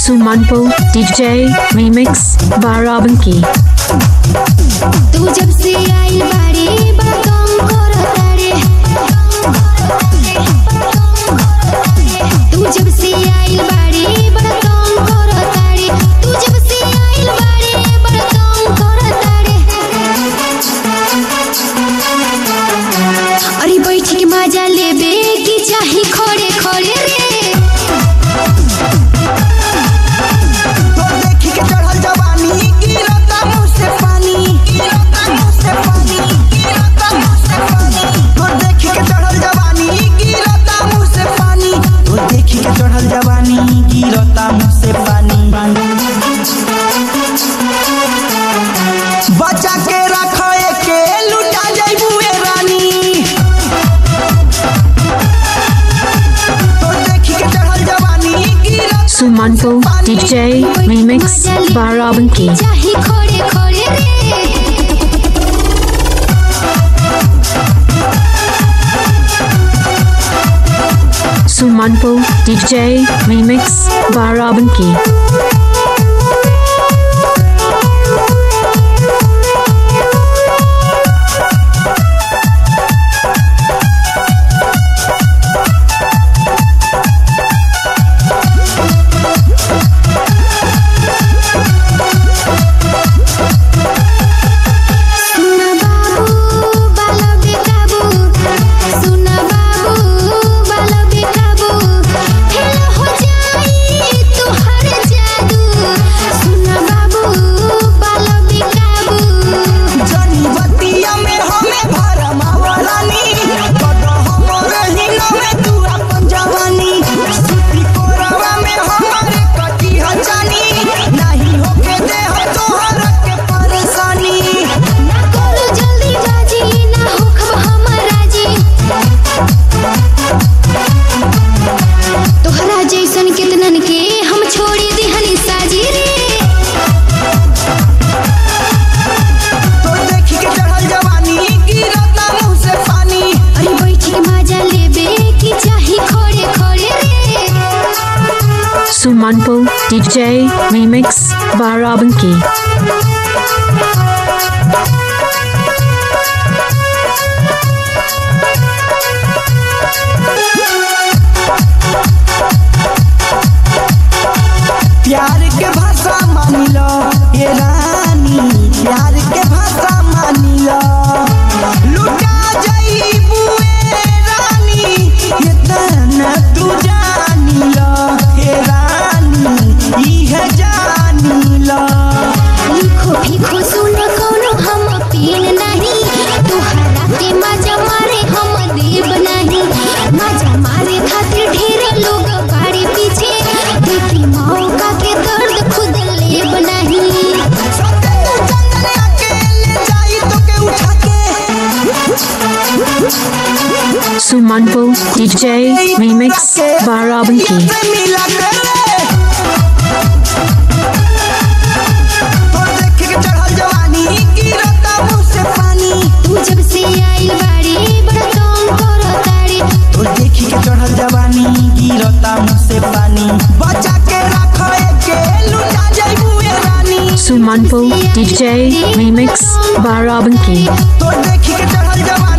Sumanpo DJ Remix Barabanki तू जब से आई बाड़ी बकम करतारे तू जब से आई बाड़ी बकम करतारे तू जब से आई बाड़ी बकम करतारे अरे बैठ के मजा लेबे की चाही खड़े खड़े रे तो देखी के चढ़ल जवानी गिरता मुँह से पानी गिरता मुँह से पानी गिरता मुँह से पानी तो देखी के चढ़ल जवानी गिरता मुँह से पानी तो देखी के चढ़ल जवानी गिरता मुँह से पानी बचा के रखे के लुटा जाइबू ए रानी तो देखी के चढ़ल जवानी गिरता Sumanpo DJ Remix Barabanki चाही खड़े खड़े रे Sumanpo DJ Remix Barabanki सुना बाबू बाला बेकाबू सुना बाबू बाला बेकाबू फेल हो जाई तुहर जादू सुना बाबू बाला बेकाबू जनी बतिया में हमें भरमावलानी कद हमरे हिना में तू अपन जवानी सूती कोरवा में हमारे कटी हजानी नहीं होके दे हो तोहर के परेशानी ना करो जल्दी बाजी ना होखब हमर राजी तोहरा जैसन कितनन के हम छोड़ी दिहनी साजी रे तो देखी के चढ़ल जवानी गिरता मुँह से पानी अरे बैठ के मजा लेबे की चाही खड़े खड़े रे Sumanpo DJ Remix Barabanki प्यार के भाषा मानी लो ये रानी प्यार के भाषा मानी लो लुटा जाइबू ए रानी इतना तू जानी लो ये रानी इहे जानी लो लिखो फिखो सुन कोनो हम पीन नहीं तुहरा के मजा मारे हम देव नहीं मजा मारे खातिर ढेर लोग बाड़ी पीछे देखी मौका के दर्द खुद लेब नहीं सते चंदन अकेले जाई तो के उठा के Sumanpo DJ Remix Barabanki से मिला कर तो देख के चढ़ल जवानी गिरता मुँह से पानी तू जब से आइल बाड़ी बड़ा काम करो ताड़ी तो देखी के चढ़ल जवानी गिरता मुँह से पानी बचा के रखो के लुटा जाइबू ए रानी Sumanpo DJ Remix Barabanki तो देखी के चढ़ल जवानी